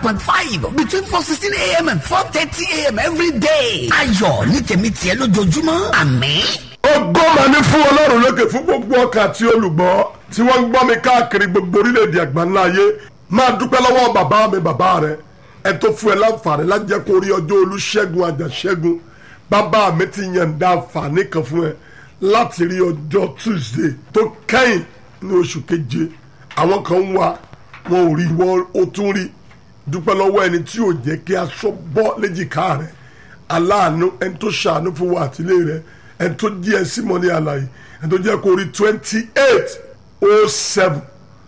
point five between four sixteen a.m. and four thirty a.m. every day. ayọ̀ ní tèmi tiẹ̀ lójoojúmọ́ àmín. ògo mà ní fún ọlọ́run lókè fún gbogbo ọkàn àti olùgbọ́ tí wọ́n ń gbọ́ mi káàkiri gbogbo orílẹ̀-èdè àgbáńlá ayé máa dúpẹ́ lọ́wọ́ bàbá mi bàbá rẹ ẹ tó fún ẹ láǹfààní láti jẹ́ kó rí ọjọ́ olúṣẹ́gun àjàṣẹ́gun bàbá mi ti yànda àǹfààní kan fún ẹ láti rí ọjọ́ tuesday tó kẹ́yìn ní oṣù keje àwọn kan ń wá wọn ò rí wọn ó tún rí dúpẹ́ lọ́wọ́ ẹni tí ò jẹ́ kí aṣọ bọ́ léjìká rẹ̀ aláàánú ẹni tó ṣàánú fún wa àtìlé rẹ̀ ẹni tó jí ẹ sí mọ́ ní àlàyé ẹni tó jẹ́ kó rí twenty eight oh seven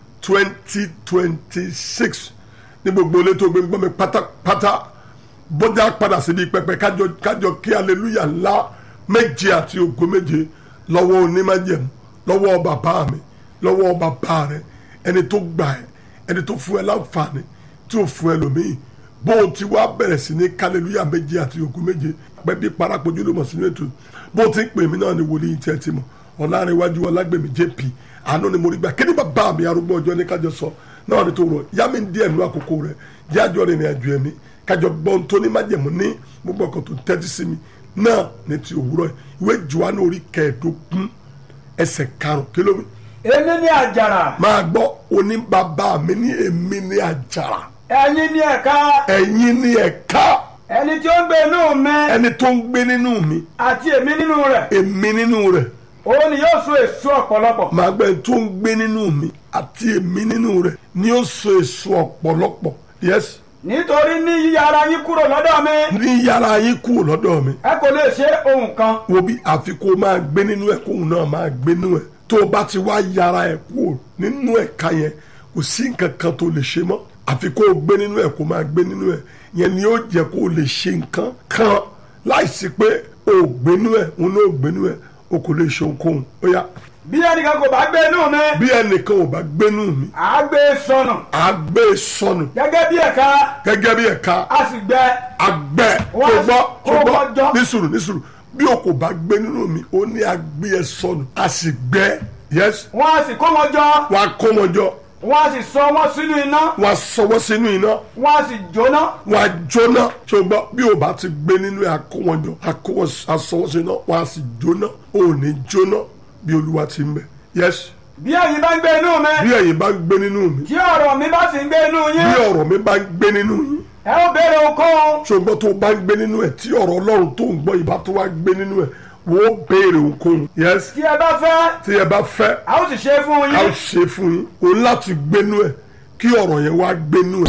twenty twenty six ní gbogbo ilé tó gbé ń gbọ́ mi pátápátá bọ́jà padà síbi pẹpẹ kájọ kájọ kí aleluya ńlá méje àti ògo méje lọ́wọ́ onímájẹ̀mú lọ́wọ́ bàbá mi lọ́wọ́ bàbá rẹ ẹni tó gbà ẹ ẹni tó fún ẹ láǹfààní tí ò fún ẹ lòmíì bó o ti wá bẹ̀rẹ̀ sí ní kálẹ́lúyà méje àti ògo méje pẹ́ bí parapojú ló mọ̀ sínú ètò bó o ti ń pè mí náà ni wòlíì tí ẹ ti mọ̀ ọ̀làrẹ̀wájú ọlágbèmí jp àánú ni mo rí gbà kéde bàbá mi arúgbó ọjọ́ ní kájọ sọ náà ni tó rọ yá mi díẹ̀ nú àkókò rẹ̀ jájọ́ rìnrìn àjò ẹ̀mí kájọ gbọ́n tó ní májẹ̀mú ní gbogbo ọkọ̀ tó tẹ́tí sí mi náà ní ti òwúrọ̀ ìwé Jòhánù orí kẹẹ̀ẹ́dógún ẹsẹ̀ karùn-ún kílómi. èmi ní àjàrà máa gbọ́ oní bàbá mi ní èmi ní àjàrà ẹ̀yin ní ẹ̀ka ẹ̀yin ní ẹ̀ka ẹni tí ó ń gbé inú mi ẹni tó ń gbé nínú mi àti èmi nínú rẹ̀ èmi nínú rẹ̀ òun ni yóò so èso ọ̀pọ̀lọpọ̀ máa gbẹ́ ẹni tó ń gbé nínú mi àti èmi nínú rẹ̀ ni ó so èso ọ̀pọ̀lọpọ̀ yes nítorí ní yíyà ara yín kúrò lọ́dọ̀ mi ní yàrá yín kúrò lọ́dọ̀ mi ẹ kò lè ṣe ohun kan wo bí àfi kó máa gbé nínú ẹ̀ kóun náà máa gbé nínú ẹ̀ tó o bá ti wá yàrá ẹ̀ kúrò nínú ẹ̀ka yẹn kò sí nǹkan kan tó lè ṣe mọ́ àfi kó o gbé nínú ẹ̀ kó máa gbé nínú ẹ̀ yẹn ni ó jẹ́ kó o lè ṣe nǹkan kan láìsí pé o ò gbé nínú ẹ̀ òun náà ò gbé nínú ẹ̀ o kò lè ṣe ohunkóhun ó yá bí ẹnìkan kò bá gbé inú mi bí ẹnìkan ò bá gbé nínú mi à á gbé e sọnù á gbé e sọnù gẹ́gẹ́ bí ẹ̀ka gẹ́gẹ́ bí ẹ̀ka a sì gbẹ agbẹ́ tó Wọ́n gbọ́ tó ó gbọ́ kọjọ́. nísùrù nísùrù bí o kò bá gbé nínú mi ó ní agbé ẹ sọnù a sì gbẹ́ yes wọ́n á sì kó wọn jọ wàá kó wọn jọ wọ́n á sì sọ wọ́n sínú iná wàá sọwọ́ sínú iná wọ́n á sì jóná wàá jóná tó gbọ́ bí o bá ti gbé nínú ẹ akó wọn jọ akó wọn asọwọ́ sínú iná wàá sì jóná ò ní jóná bí olúwa ti ń bẹ yes bí ẹ̀yin bá ń gbé inú mi bí ẹ̀yin bá ń gbé nínú mi tí ọ̀rọ̀ mi bá sì ń gbé inú bí yín ọ̀rọ̀ mi bá ń gbé nínú yín ẹ ó béèrè ohunkóhun ṣùgbọ́n tó o bá ń gbé nínú ẹ̀ tí ọ̀rọ̀ ọlọ́run tó ń gbọ́ ìbá tó wá gbé nínú ẹ̀ wọ́n ó béèrè ohunkóhun yes tí ẹ bá fẹ́ tí ẹ bá fẹ́ a ó sì ṣe é fún a ó yín ṣe fún yín o ní láti gbénú ẹ̀ kí ọ̀rọ̀ yẹn wá gbénú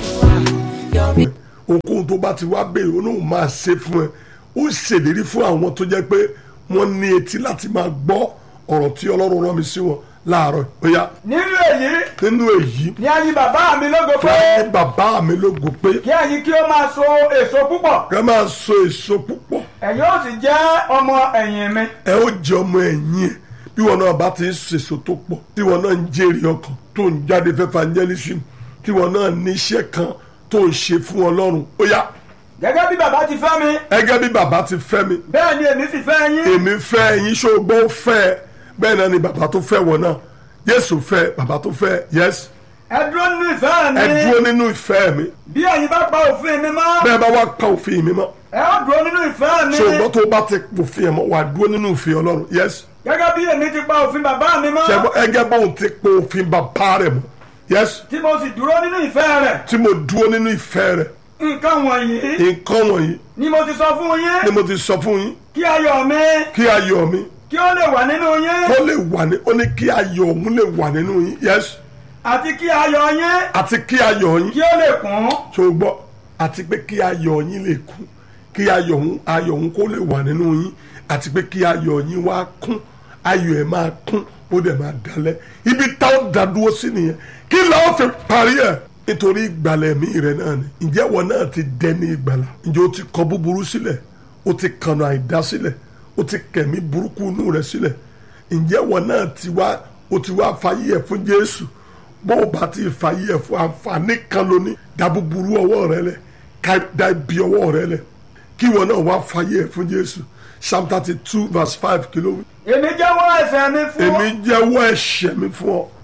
ẹ̀ ohunkóhun tó bá ti wá béèrè o náà máa ṣe fún ẹ ó ṣèlérí fún àwọn tó jẹ́ pé wọ́n ní etí láti máa gbọ́ ọ̀rọ̀ tí ọlọ́run rán mi sí wọn láàárọ̀ ó yá nínú èyí nínú èyí ni ẹ̀yin bàbá mi lógo pé fún ní bàbá mi lógo pé kí ẹ̀yin kí ó máa so èso púpọ̀ kẹ́ máa so èso púpọ̀ ẹ̀yin ó sì jẹ́ ọmọ ẹ̀yìn mi ẹ ó jẹ ọmọ ẹ̀yìn ẹ̀ bí wọn náà bá ti ń sèso tó pọ̀ tí wọn náà ń jèrè ọkàn tó ń jáde fẹ́ evangelism tí wọn náà ní iṣẹ́ kan tó ń ṣe fún ọlọ́run ó yá gẹ́gẹ́ bí bàbá ti fẹ́ mi ẹgẹ́ bí bàbá ti fẹ́ mi bẹ́ẹ̀ ni èmi sì fẹ́ yín èmi fẹ́ ẹ̀yin ṣògbọ́n ó fẹ́ ẹ bẹ́ẹ̀ náà ni bàbá tó fẹ́ wọn náà Jésù fẹ́ bàbá tó fẹ́ yes ẹ dúró nínú ìfẹ́ mi ẹ dúró nínú ìfẹ́ mi bí ẹ̀yin bá pa òfin mi mọ́ bẹ́ẹ̀ bá wá pa òfin mi mọ́ ẹ ó dúró nínú ìfẹ́ mi ṣògbọ́n tó bá ti òfin ẹ̀ mọ́ wà dúró nínú òfin ọlọ́run yes gẹ́gẹ́ bí èmi ti pa òfin bàbá mi mọ́ ṣẹ́gbọ́n ẹgẹ́ bóun ti pa òfin bàbá rẹ̀ mọ́ yes tí mo sì dúró nínú ìfẹ́ rẹ̀ tí mo dúró nínú ìfẹ́ rẹ̀ nǹkan wọ̀nyí nǹkan wọ̀nyí ni mo ti sọ fún yín ni mo ti sọ fún yín kí ayọ̀ mi kí ayọ̀ mi kí ó lè wà nínú yín kó lè wà ní ó ní kí ayọ̀ òun lè wà nínú yín yes àti kí ayọ̀ yín àti kí ayọ̀ yín kí ó lè kún tó gbọ́ àti pé kí ayọ̀ yín lè kún kí ayọ̀ òun ayọ̀ òun kó lè wà nínú yín àti pé kí ayọ̀ yín wá kún ayọ̀ ẹ̀ máa kún ó dẹ̀ máa dalẹ̀ ibi táwọn dàdúró sí nìyẹn kí làwọn fi parí ẹ̀ nítorí ìgbàlẹ̀ mi rẹ̀ náà ni ǹjẹ́ wọn náà ti dẹni ìgbàlà ǹjẹ́ o ti kọ búburú sílẹ̀ o ti kànà àìdá sílẹ̀ o ti kẹ̀mí burúkú inú rẹ̀ sílẹ̀ ǹjẹ́ wọn náà ti wá o ti wá fàyè ẹ̀ fún Jésù bó o bá ti fàyè ẹ̀ fún àǹfààní kan lóní dá búburú ọwọ́ rẹ lẹ̀ ká dá ibi ọwọ́ rẹ lẹ̀ kí wọn náà wá fàyè ẹ̀ fún Jésù psalm thirty two verse five kìló wí èmi jẹ́wọ́ ẹ̀ṣẹ̀ mi fún ọ èmi jẹ́wọ́ ẹ̀ṣẹ̀ mi fún ọ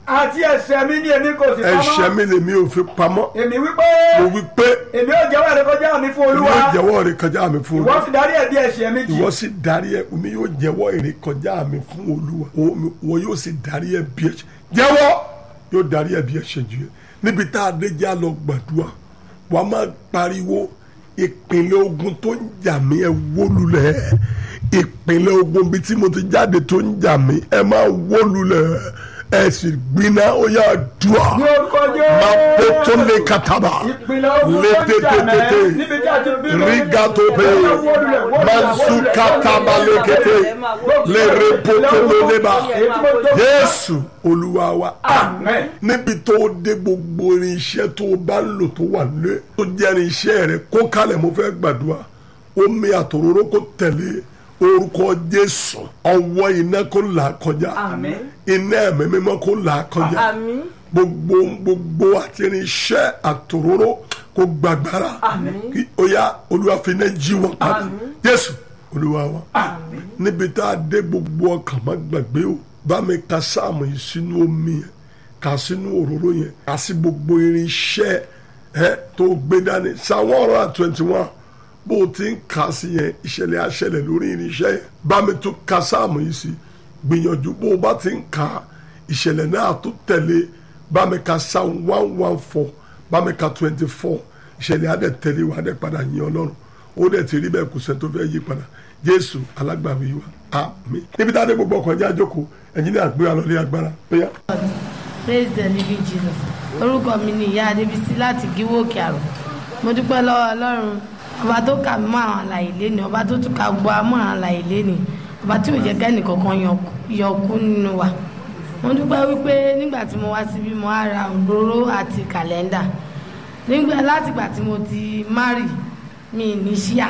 àti ẹ̀ṣẹ̀ mi ni èmi kò sì ẹ̀ṣẹ̀ pamọ́ mi lèmi ò fi pamọ́ èmi wípé mo wí pé èmi ò jẹ́wọ́ ìrékọjá mi fún èmi olúwa yóò jẹ́wọ́ rẹ̀ kọjá mi fún ìwọ olúwa sì darí ẹ̀bi ẹ̀ṣẹ̀ mi jì ìwọ sì darí ẹ omi yóò jẹ́wọ́ èrè kọjá mi fún olúwa Òun- wọ́n yóò sì darí ẹ bí ẹ̀ṣẹ̀ jẹ́wọ́ yóò darí ẹ bí ẹ̀ṣẹ̀ jù yẹ níbi tá a dé já lọ gbàdúrà wà á máa pariwo ìpínlẹ̀ ogun tó ń jà mí ẹ wó lulẹ̀ ìpínlẹ̀ ogun bíi tí mo ti jáde tó ń jà mí ẹ máa wó lulẹ̀ ẹ sì gbiná ó yà dùà ní orúkọ Jésù máa pé tó lé kataba ìpìlẹ̀ ogun tó ń jà létététété mẹ́ níbi tí a ti bí mi. rigatope Wólulẹ̀, wólulẹ̀, wólulẹ̀, mansu wólulẹ̀, kataba wólulẹ̀, lekete lere potololeba Èyí tí mo tó- Jésù Olúwa wa Amen. níbi tó dé gbogbo irinṣẹ́ tó o bá ń lò tó wà lé tó jẹ́ irinṣẹ́ rẹ kó kalẹ̀ mo fẹ́ gbàdúrà omi àtòróró kó tẹ̀lé orúkọ Jésù ọwọ́ iná kó là á kọjá Àmín. iná ẹ̀mí mímọ́ kó là á kọjá Àmín. gbogbo gbogbo àti irinṣẹ́ àtòróró kó gbàgbára kí ó yá Olúwa fi iná jí wọn padà Jésù Olúwa wa níbi tá a dé gbogbo ọkàn má gbàgbé o bá mi ka sáàmù yìí sínú omi yẹn kà sínú òróró yẹn kà sí gbogbo irinṣẹ́ ẹ tó gbé dání sáwọn ọ̀rọ̀ à twenty one bó o ti ń kà sí yẹn ìṣẹ̀lẹ̀ àṣẹlẹ̀ lórí irinṣẹ́ yẹn bá mi tún ka sáàmù yìí sí gbìyànjú bó o bá ti ń kà ìṣẹ̀lẹ̀ náà tó tẹ̀lé bá mi ka sáàmù one one four bá mi ka twenty four ìṣẹ̀lẹ̀ adẹ̀ tẹ̀lé wa adẹ̀ padà yin Ọlọ́run ó dẹ̀ ti rí bẹ́ẹ̀ kò sẹ́ni tó fẹ́ yí padà Jésù alágbàwí wa àmín níbi tá a dé gbogbo ọkọ̀ ẹ̀jẹ̀ àjọkò ẹ̀yin ní àgbé wa lọ́lé agbára bóyá. praise the living jesus orúkọ mi ni ìyá adébísí láti gíwó òkè àrò mo dúpẹ́ lọ́wọ́ ọlọ́run ọba tó kà mí mọ́ àwọn àlàyé lẹ́nu ọba tó tún ka gbọ́ amọ́ àwọn àlàyé lẹ́nu ọba tí ò jẹ́ kẹ́ni kankan yọ kú nínú wa mo dúpẹ́ wípé nígbà tí mo wá síbí mo á ra òróró àti kàlẹ́ndà nígbà látìgbà tí mo ti márì mi ní ṣíà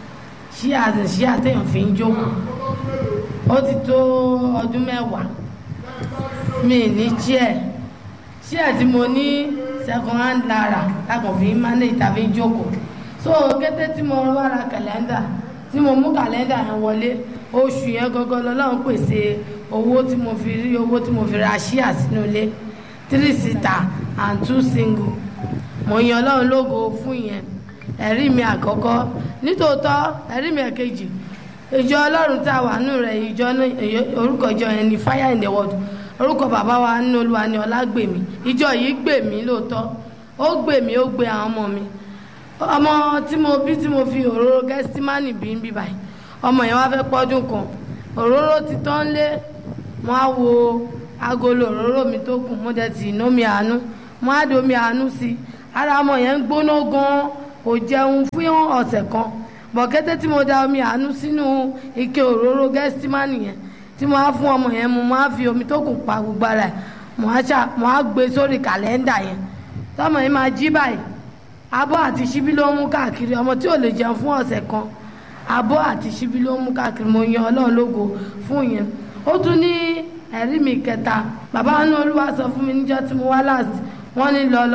ṣíà àti ṣíà téèyàn fi ń jókòó ó ti tó ọdún mẹ́wàá mi ní chair chair tí mo ní second hand lára lákàn fi manage tàbí jókòó so kété tí mo wá ra kàlẹ́ndà tí mo mú kàlẹ́ndà yẹn wọlé oṣù yẹn gangan lọ́lọ́run pèsè owó tí mo fi rí owó tí mo fi ra chair sínú ilé three seater and two single mo yan ọlọ́run lógo fún yẹn ẹ̀rí mi àkọ́kọ́ nítòótọ́ ẹ̀rí mi ẹ̀kejì ìjọ ọlọ́run tá a wà nù rẹ̀ ìjọ náà orúkọ ìjọ yẹn ni fire in the world orúkọ bàbá wa nínú olúwa ni ọlágbèmí ìjọ yìí gbè mí lóòótọ́ ó gbè mí ó gbé àwọn ọmọ mi ọmọ tí mo bí tí mo fi òróró gẹ́símánì bí ń bí báyìí ọmọ yẹn wá fẹ́ pọ́dún kan òróró ti tán lé wọ́n á wo agolo òróró mi tó kù mo dẹ̀ tì ní omi àánú mo á di omi àánú sí i ara ọmọ yẹn ń gbóná gan-an kò jẹun fún ọ̀sẹ̀ kan bọ̀kẹ́tẹ́ tí mo da omi àánú sínú ike òróró gẹ́símánì yẹn tí mo á fún ọmọ yẹn mo máa fi omi tó kù pa gbogbo ara ẹ̀ mo á ṣá mo á gbé sórí kàlẹ́ndà yẹn tọmọ yẹn máa jí báyìí abọ́ àti ṣíbí ló ń mú káàkiri ọmọ tí ò lè jẹun fún ọ̀sẹ̀ kan abọ́ àti ṣíbí ló ń mú káàkiri mo yan ọlọ́run lógo fún yẹn ó tún ní ẹ̀rí mi kẹta bàbá wọn ní olúwa sọ fún mi níjọ́ tí mo wá last wọ́n ní lọ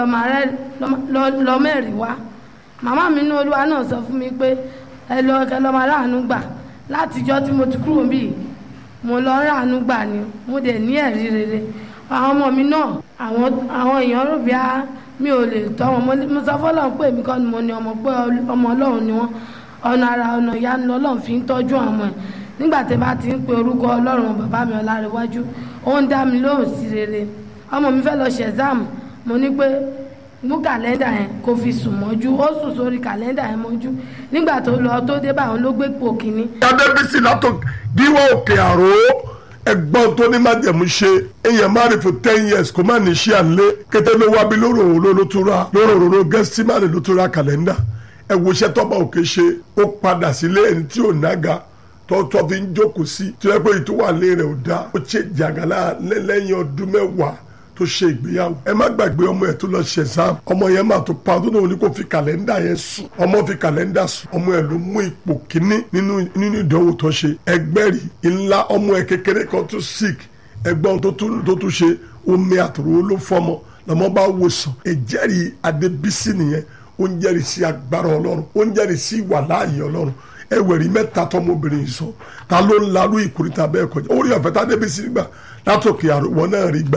lọ mẹ́rin wá màmá mi ní olúwa náà sọ fún mi pé ẹ lọ kẹ lọ máa ráàánú gbà látijọ́ tí mo ti kúrò bíi mo lọ ráàánú gbà ni mo dẹ̀ ní ẹ̀rí rere àwọn ọmọ mi náà àwọn àwọn èèyàn rò bí a mi ò lè tọ́ wọn mo sọ fọlọ́run pé èmi kọ́ ni mo ní ọmọ pé ọmọ ọlọ́run ni wọ́n ọ̀nà ara ọ̀nà ìyanu lọ́lọ́run fi ń tọ́jú àwọn ẹ̀ nígbà tí bá ti ń pe orúkọ ọlọ́run bàbá mi ọlárẹ̀wájú ó ń dá mi lóhùn sí rere ọmọ mi fẹ́ lọ ṣe ẹ̀sáàmù mo ní pé mú kàlẹ́ndà yẹn kó fi sùn mọ́jú ó sùn sórí kàlẹ́ndà yẹn mọ́jú nígbà tó lọ tó dé báwọn ló gbé pò kínní. adébísí látò díwọ́ òkè àrò ẹgbọ́n tó ní májẹ̀mú ṣe èèyàn má rí fún ten years kó má ní ṣí àlẹ́ kété ló wá bí lóró òró ló tún ra lóró òró gẹ́símánì ló tún ra kàlẹ́ndà ẹ wo iṣẹ́ tọ́ba òkè ṣe ó padà sílé ẹni tí ò nága tọ́tọ́ fi ń jókòó sí tí wọ́n pé ìtúwàlé rẹ̀ ò dáa ó ṣe jàgàlà lẹ́lẹ́yìn ọdún mẹ́wàá tó ṣe ìgbéyàwó ẹ má gbàgbé ọmọ ẹ tó lọ ṣe exam ọmọ yẹn máa tó pa ọdún náà ní kó fi kàlẹ́ndà yẹn sùn ọmọ fi kàlẹ́ndà sùn ọmọ ẹ ló mú ipò kíní nínú nínú ìdánwò tó ṣe ẹgbẹ́rì ńlá ọmọ ẹ kékeré kan tó sick ẹgbọ́n tó tún ṣe omi àtòrò ló fọmọ lọmọ bá wò sàn ẹjẹ́rìí adébísí nìyẹn ó ń jẹ́rìí sí agbára ọlọ́run ó ń jẹ́rìí sí ìwà láàyè ọlọ́run ẹwẹ̀rí mẹ́ta tọmọbìnrin sọ ta ló ń larú ìkórìtà bẹ́ẹ̀ kọjá orí ọ̀fẹ́ tá débísí gbà látòkè àrùwọ̀n náà rí gbà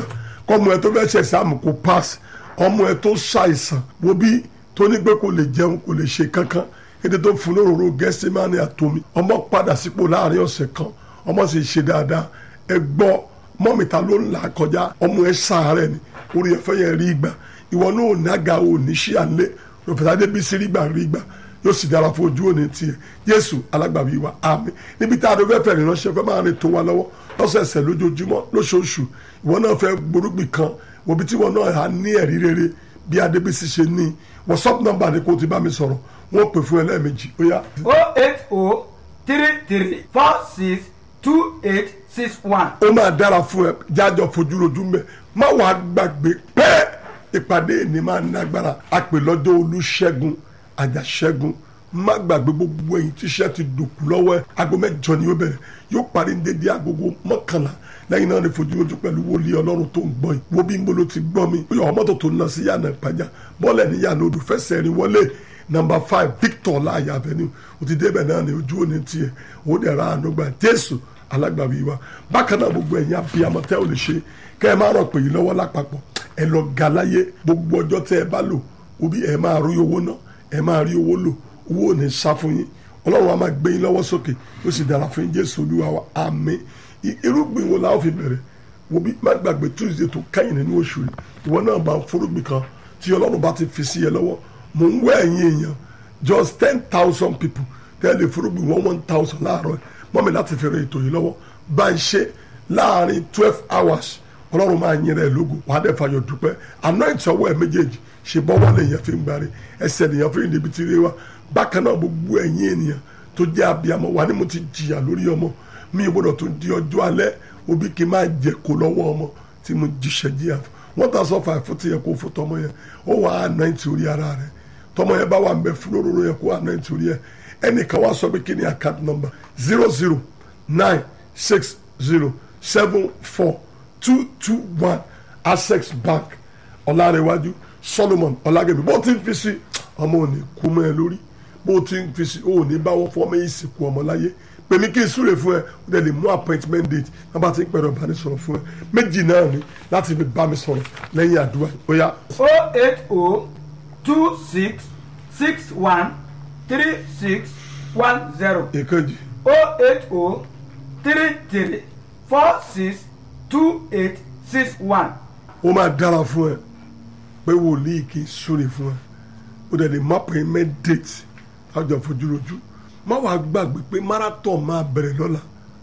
kọ́mọ ẹ tó fẹ́ ṣe ẹ̀sàmù kó pass ọmọ ẹ tó ṣàìsàn wo bí tó ní pé kò lè jẹun kò lè ṣe kankan ètò tó fún lóróró gẹ́símánì àtomi ọmọ padà sípò láàrin ọ̀sẹ̀ kan ọmọ sì ṣe dáadáa ẹ gbọ́ mọ́mìta ló ń là kọjá ọmọ ẹ ṣàárẹ̀ ni orí ẹ̀fẹ́ yẹn rí gbà ìwọ náà ò nága ò ní ṣí àlẹ́ òfìsà débísí rí gbà rí gbà yóò sì dára fún ojú òní tiẹ̀ jésù alágbàbí wa àmín níbi tá a dọ́ fẹ́ fẹ́ rìnránṣẹ́ fẹ́ máa rìn tó wa lọ́wọ́ lọ́sẹ̀ẹsẹ̀ lójoojúmọ́ lóṣooṣù ìwọ náà fẹ́ gbórúgbìn kan wòbí tí ìwọ náà á ní ẹ̀rí rere bí adébísí ṣe ní whatsapp number ni kò ti bá mi sọ̀rọ̀ wọ́n pè fún ẹ lẹ́ẹ̀mejì ó yá o eight o three three four six two eight six one. ó máa dára fún ẹ jájọ fojú rojú mbẹ má wàá gbàgbé pé ìpàdé ní máa ní agbára àpè lọ́jọ́ olúṣẹ́gun àjàṣẹ́gun má gbàgbé gbogbo ẹ̀yin tíṣẹ́ ti dòkú lọ́wọ́ ẹ aago mẹ́jọ ni ó bẹ̀rẹ̀ yóò parí ní dédé agogo mọ́kànlá lẹ́yìn náà ni fojú rojú pẹ̀lú wòlíì ọlọ́run tó ń gbọ́ yìí wo bí mbolo ti gbọ́ mi ó yọ ọmọ tó tó ń lọ sí yànnà ìpàjà bọ́ọ̀lù ní yànnà odò fẹsẹ̀ rí wọlé number five victor láàyè avenue ó ti débẹ̀ náà ni ojú òní tiẹ̀ ó dẹ̀ ra àánú gbà jésù alágbàwí wa bákan náà gbogbo ẹ̀yin abiyamọ tẹ́ ò lè ṣe kẹ́ ẹ máa rọ̀ pé yìí lọ́wọ́ lápapọ̀ ẹ lọ ga láyé gbogbo ọjọ́ tẹ́ ẹ bá lò òbí ẹ máa rí owó náà ẹ máa rí owó lò owó ò ní sá fún yín ọlọ́run wa máa gbé yín lọ́wọ́ sókè ó sì dára fún yín jésù olúwa wa àmín I- irúgbìn wo la ó fi bẹ̀rẹ̀ wo bí má gbàgbé tuesday tó kẹ́yìn nínú oṣù rẹ̀ ìwọ náà bá ń fúrúgbìn kan tí ọlọ́run bá ti fi sí ẹ lọ́wọ́ mò ń wẹ́ ẹ̀yin èèyàn just ten thousand people tẹ́lẹ̀ fúrúgbìn one one thousand láàárọ̀ mọ́mi láti fẹ́rẹ̀ ètò yìí lọ́wọ́ bá ń ṣe láàrin twelve hours ọlọ́run máa yin rẹ̀ lógo wàá dẹ̀ fàyọ̀ dúpẹ́ anoint ọwọ́ ẹ̀ méjèèjì ṣe bọ́wọ́ lèèyàn fi ń gbáre ẹsẹ̀ lèèyàn fi ń débi tí rí wa bákan náà gbogbo ẹ̀yin ènìyàn tó jẹ́ abiyamọ wà ní mo ti jìyà lórí ọmọ mi ò gbọ́dọ̀ tó di ọjọ́ alẹ́ òbí kí n máa jẹ kó lọ́wọ́ ọmọ tí mo jíṣẹ́ jíyà fún wọ́n ta sọ fà fún ti yẹ kó fún tọmọ yẹn ó wà á náà ti orí ara rẹ̀ tọmọ yẹn bá wà ń bẹ fún lóróró yẹn kó wà náà ti orí yẹn ẹnìkan wá sọ pé kí ni account number zero zero nine six zero seven four two two one access bank ọ̀làrẹ̀wájú solomon ọ̀làgẹ̀mí bó ti ń fi sí ọmọ ò ní kú mọ́ ẹ lórí bó ti ń fi sí ó ní báwọn fọmọ yìí sìnkú ọmọ láyé pèmí kí n súre fún ẹ ó dẹ̀ lè mú appointment date náà bá ti ń pẹ̀rọ ìbánisọ̀rọ̀ fún ẹ méjì náà ni láti fi bá mi sọ̀rọ̀ lẹ́yìn àdúrà ó yá o eight o two six six one three six one zero èkejì o eight o three three four six two eight six one. ó máa dára fún ẹ pé wòlíì kì í súre fún ẹ ó dẹ̀ lè mú appointment date lájọ fojúrojú má wàá gbàgbé pé marathon máa bẹ̀rẹ̀ lọ́la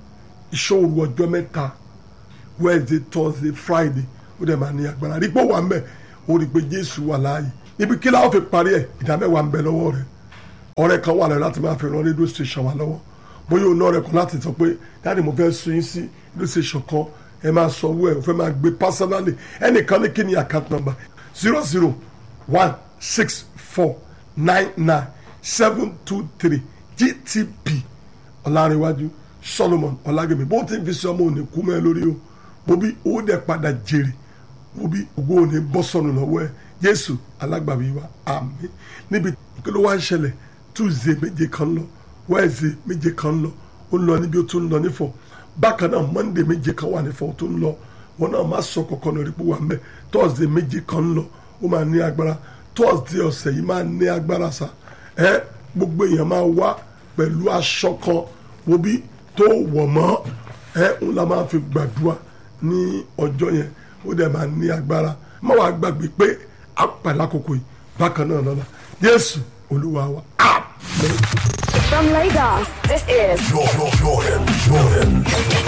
ìṣòro ọjọ́ mẹ́ta wednesday thursday friday ó dẹ̀ máa ní agbára rí pé ó wà ń bẹ̀ ó rí i pé jésù wà láàyè ibi kí láwọn fi parí ẹ̀ ìdámẹ́wàá ń bẹ lọ́wọ́ rẹ̀ ọ̀rẹ́ kan wà lẹ́yìn láti máa fi ran rédíò station wa lọ́wọ́ bóyá òun náà rẹ̀ kan láti sọ pé dáàdi mo fẹ́ sun yín sí rédíò station kan ẹ máa sọ owó ẹ̀ ò fẹ́ máa gbé personally ẹnìkan ní kí ni account number zero zero one six four nine nine seven two three gtp ọ̀làríwájú solomon ọ̀làgẹ̀mí bó ti ń fi sí ọmọ òní kú mẹ́ lórí o mo bí owó dẹ̀ padà jèrè mo bí ògo òní bọ́ sọnù lọ́wọ́ ẹ̀ jésù alágbàwí wa àmín níbi kí ló wá ń ṣẹlẹ̀ tuesday méje kan lọ wednesday méje kan lọ ó ń lọ níbi ó tún ń lọ nífọ̀ bákan náà monday méje kan wà nífọ̀ ó tún ń lọ wọn náà má sọ kankan lórí pé wà ń bẹ thursday méje kan lọ ó máa ní agbára thursday ọ̀sẹ̀ yìí máa ní agbára sa ẹ gbogbo èèyàn máa wá pẹ̀lú aṣọ kan wo bí tó wọ̀ mọ́ ẹ ń la máa fi gbàdúrà ní ọjọ́ yẹn ó dẹ̀ máa ní agbára má wàá gbàgbé pé àpàlà àkókò yìí bákan náà lọ́la jésù olúwa wa àmín. From Lagos, this is Jordan, Jordan, Jordan.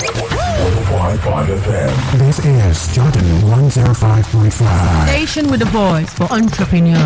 105.5 FM. This is Jordan 105.5. Station with a voice for entrepreneurs.